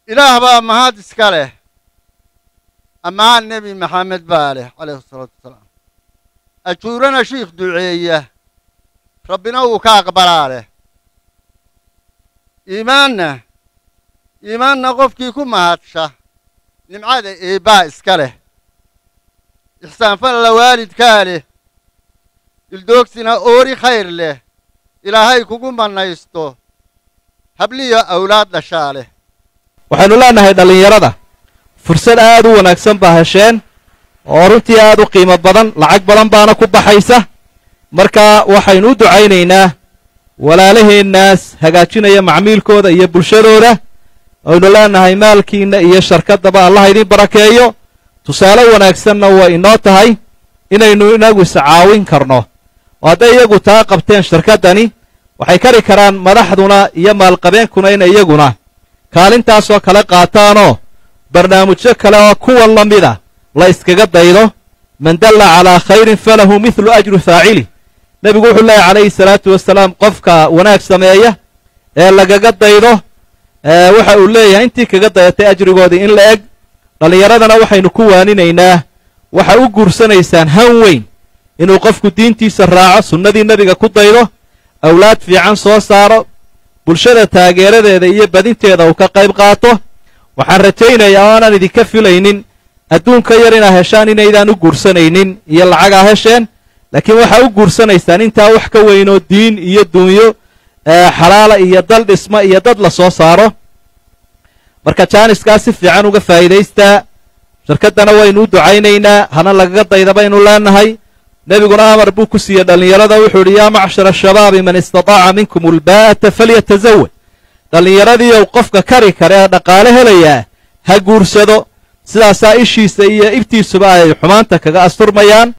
ilaah baa mahad iska leh ammaan nebi maxamed baa leh calayhi salaatu wasalaam ajuurana shiikh duceeya rabbina uu ka aqbalaa leh iimaanna iimaanna qofkii ku mahadsha nimcada eebbaa iska leh ixsaanfalla waalidkaa leh dildoogsina oori khayr leh ilaahay kugu mannaysto habliyo awlaad dhashaa leh waxaynu leenahay dhallinyarada fursad aad u wanaagsan baa hesheen oo runtii aad u qiimo badan lacag badan baana ku baxaysa marka waxaynu u ducaynaynaa walaalaheennaas hagaajinaya macmiilkooda iyo bulshadooda aynu leenahay maalkiinna iyo sharkaddaba allaha idiin barakeeyo tusaale wanaagsanna waa inoo tahay inaynu inagu iscaawin karno oo hadday iyagu taa qabteen shirkaddani waxay kari karaan madaxduna iyo maalqabeenkuna inay iyaguna kaalintaasoo kale qaataanoo barnaamijyo kale oo kuwan la mida la iskaga daydo man dalla calaa khayrin falahu midlu ajru faacili nebigu wuxuu leeyahy calayhi salaatu wasalaam qofka wanaag sameeya ee lagaga daydo waxa uu leeyahay intii kaga dayatay ajrigoodii in la eg dhallinyaradana waxaynu ku waaninaynaa waxa u guursanaysaan han weyn inuu qofku diintiisa raaco sunnadii nebiga ku daydo awlaad fiican soo saaro bulshada taageeradeeda iyo badinteeda uu ka qayb qaato waxaan rajaynayaa oo aanan idinka filaynin adduunka yar inaad heshaan inaydaan u guursanaynin iyo lacagaa hesheen laakiin waxaa u guursanaysaan intaa wax ka weynoo diin iyo duunyo xalaala iyo dal dhisma iyo dad la soo saaro marka jaaniskaa si fiican uga faa'iidaystaa shirkaddana waynu u ducaynaynaa hana lagaga dayda baynu leenahay nebiguna amar buu ku siiyey dhallinyarada wuxuu idhi yaa macshara ashabaabi man istataaca minkum ulbaa'ata falyatazawaj dhallinyaradiiyow qofka kari kare ee dhaqaale helayaa ha guursado sidaasaa ishiisa iyo ibtiisuba ay xumaanta kaga asturmayaan